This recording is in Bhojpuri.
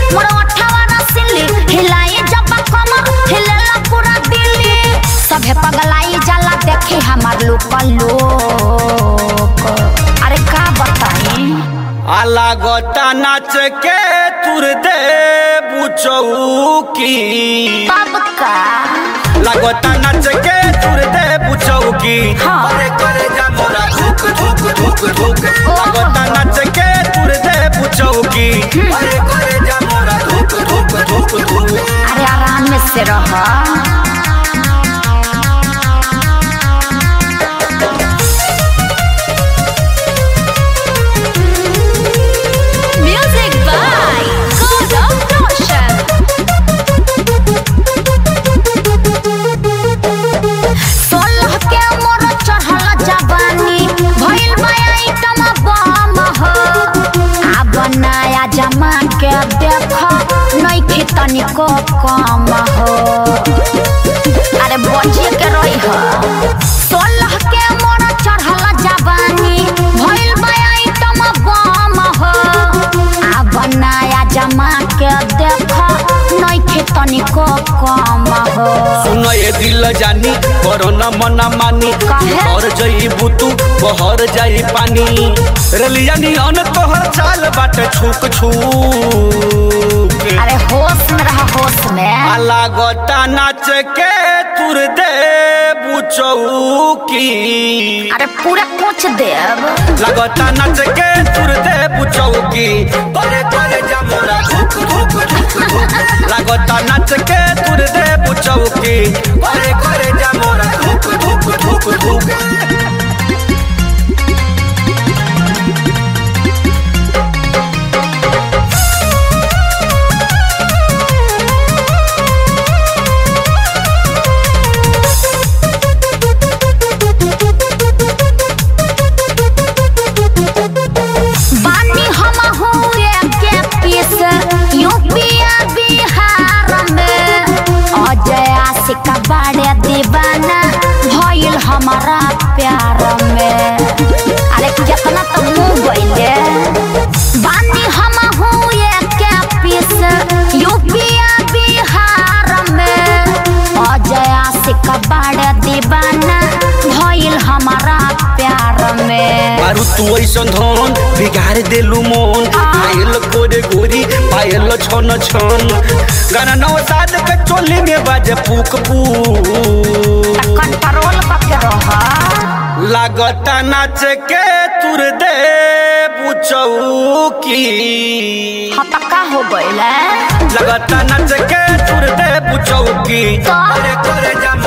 मोर ओठवा रसिली हिलाई जब कमर हिलेला पूरा दिल्ली सभे पगलाई जाला देखी हमार लोक लोक अरे का बताई आला गोता नाच के तुर दे बुचौकी तब का लागोता नाच के तुर दे बुचौकी हाँ। अरे करे जा मोरा धुक धुक धुक धुक लागोता नाच के तुर दे बुचौकी अरे करे जा मोरा धुक धुक धुक धुक अरे आराम में से रह Music by Gaurav Roshan. सोलह के मोर चढ़ल जवानी भइल बा आइटम बम हो आ बनाया जमा के देख नइखे तनिको कम हो अरे बचिए के रही हो सोलह के मोर चढ़ल जवानी भइल बा आइटम बम हो आ बनाया जमा के देख नइखे तनिको कम हो सुनो ये दिल जानी करो न मना मानी काहे? और जई बुतू बहर जाई पानी रलिया नियन तोहर चाल बाटे छुक छुक अरे होश में रहा होश में आला गोता नाच के तुर दे बुचौकी अरे पूरा कुछ देव लगता नाच के तुर दे बुचौकी करे करे जा मोरा धुक धुक धुक धुक लगता नाच के तुर दे बुचौकी करे करे जा मोरा धुक धुक धुक धुक बानी हम हुए के पीस यूपीया बिहार में अजय आशिक बड़े दीवाना भइल हमारा प्यार में अरे कितना तो मुंह गइले बानी हम हुए के पीस यूपीया बिहार में अजय आशिक बड़े दीवाना भइल हमारा प्यार में मारू तू ऐसन धन बिगाड़ देलू मन पायल गोरे गोरी पायल छन छन गाना नौ साज के चोली में बाजे पुक पुक कंट्रोल करके रह लागता नाच के तुर दे बुचौकी हतका हो गइल लगता नाच के तुर दे बुचौकी तो? अरे करे जा